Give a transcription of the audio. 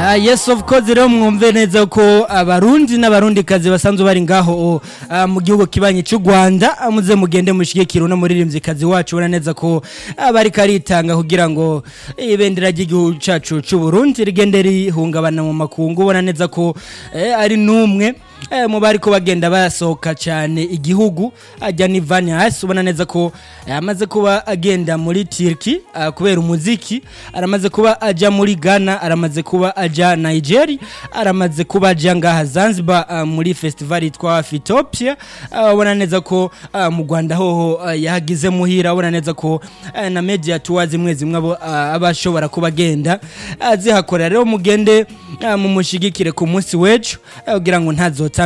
Ah, yes of course rero mwumve neza ko abarundi n'abarundikazi basanzwe bari ngaho ah, mu gihugu kibanyi cy'u Rwanda ah, muze mugende mushigikira uno muririmvyikazi wacu ubona neza ko bari karitanga kugira ngo ibendera ry'igihugu cacu cy'u Burundi rigende rihungabana mu makungu ubona neza ko eh, ari numwe eh, mu bari ko bagenda basohoka cyane igihugu ajya ni Vanias ubona neza ko eh, amaze kuba agenda muri Turkey ah, kubera umuziki aramaze kuba aja muri Ghana aramaze kuba aja Nigeria aramaze kuba aja ngaha Zanzibar ah, muri festival yitwa Fitopia ah, ubona neza ko ah, mu Rwanda hoho ah, yahagize muhira ubona neza ko ah, na media tours zimwe zimwe abo ah, abashobora kuba agenda ah, zihakorera rero mugende ah, mumushigikire ku munsi w'ejo ah, kugira ngo ntazo